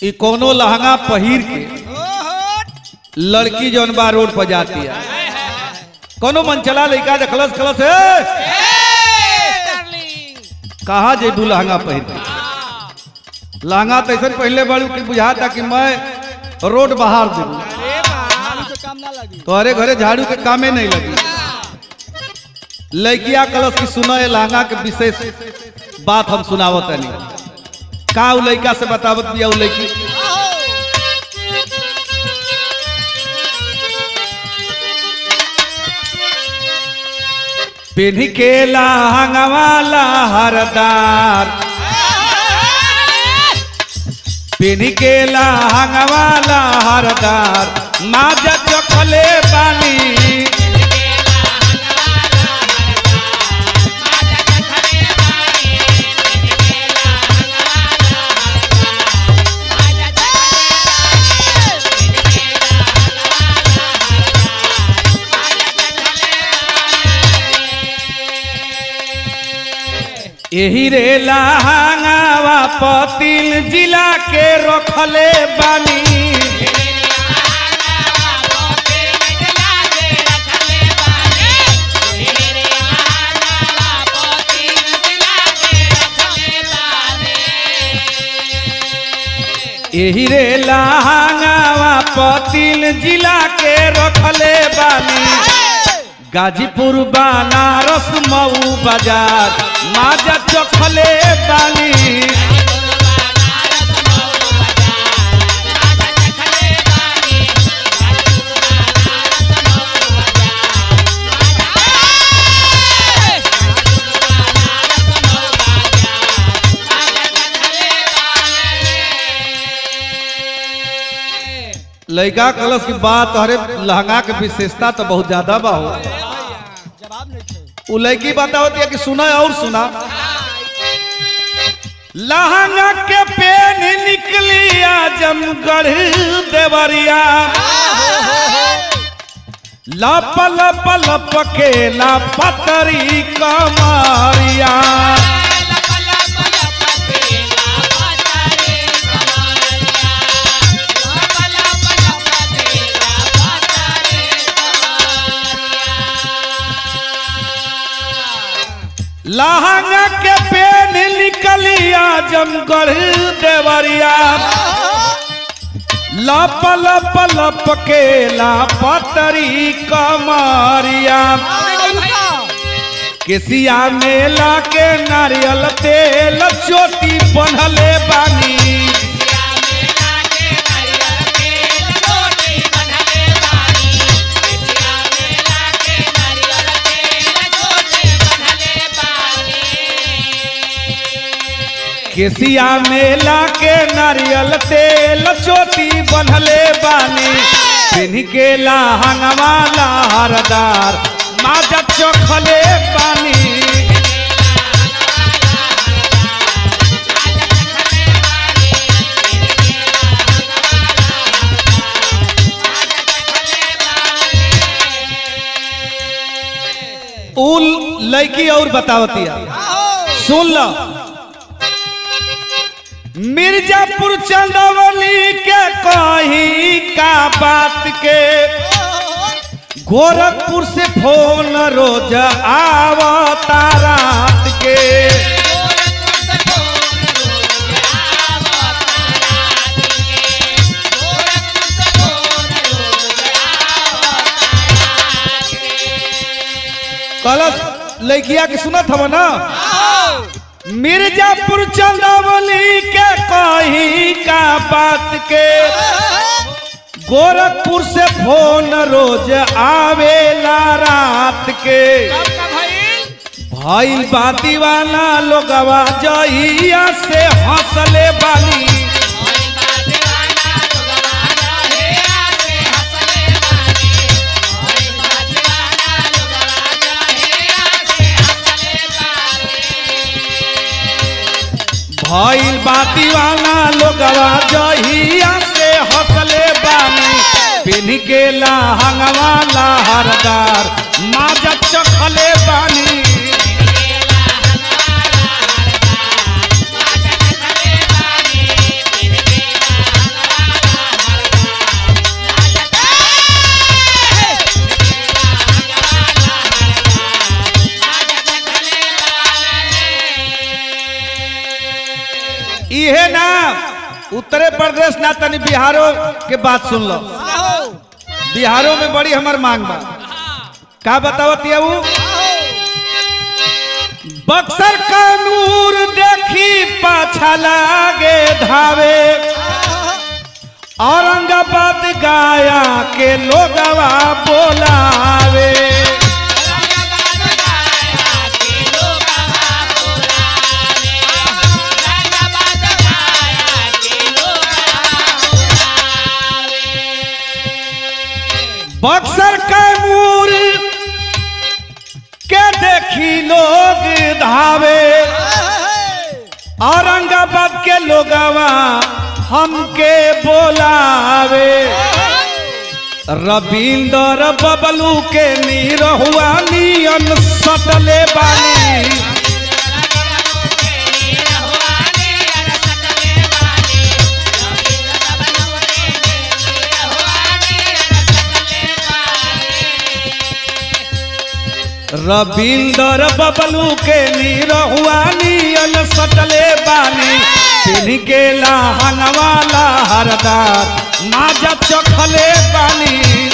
कि कोनो लहंगा पहिर के लड़की जौन बा रोड पर जाती है कोनो मन चला लड़का देखलस खलस हे कहाँ जेबू लहंगा पहिर के लहंगा तो ऐसा पहले बड़ू कि बुझाता कि मैं रोड बाहर देबू काम ना लगी तोहरे घरे झाड़ू के कामे नहीं लगी लड़किया कलश की सुनो ये लहंगा के विशेष बात हम सुनावत नहीं का उ लड़का से बतावत दिया उ लड़की पेन्ही के लहंगवाला हरदार पेन्ही के लहंगवाला हरदार माजा चखले बानी एही रे लहंगावा पतिल जिला के रखले बानी एही रे लहंगावा पतिल जिला के रखले बानी गाजीपुर बनारस मऊ बाजार माजा चखले बानी लड़का कलश की बात अरे लहंगा के विशेषता तो बहुत ज्यादा बा हो जवाब नहीं थे उ लड़की बतावती है कि सुना और सुना लहंगा के पेन निकली आजमगढ़ देवरिया लप लप लप के लापतरी कमारिया लहंगा के पेन निकली आजमगढ़ देवरिया लप लप लप के लापतरी कमारिया केसिया मेला के नारियल तेल चोटी बनले बानी केसिया मेला के नारियल तेल चोटी बनले बानी पिन्ह के लहंगवाला हरदार माजा चोखले बानी उल लड़की और बतावतिया सुन लो मिर्जापुर चंदौली के कहीं का बात के गोरखपुर से फोन रोज आवता रात के कलश लड़किया के सुनत हव ना मिर्जापुर चंदौली के कहीं का बात के गोरखपुर से फोन रोज आवेला रात के भइल बाती वाला लोगवा जइया से हंसले बानी भइल बाती वाला लोगवा जहिया से हंसले बानी पिन्ह के लहंगवाला हरदार माजा चखले बानी उत्तरे प्रदेश ना तनी बिहारो के बात सुन लो आओ बिहारो में बड़ी हमर मांग बा का बतावती है वो बक्सर का नूर देखी पाछा लागे धावे औरंगाबाद गाया के लोगवा बोलावे बक्सर का नूर के देखी लोग धावे औरंगाबाद के लोगवा हमके बोलावे रविंदर बबलू के नीरहुआ नियन सटले बानी रविंदर बबलू के नीरहुआ नियन सटले बानी पिन के लहंगवाला हरदार माजा चखले बानी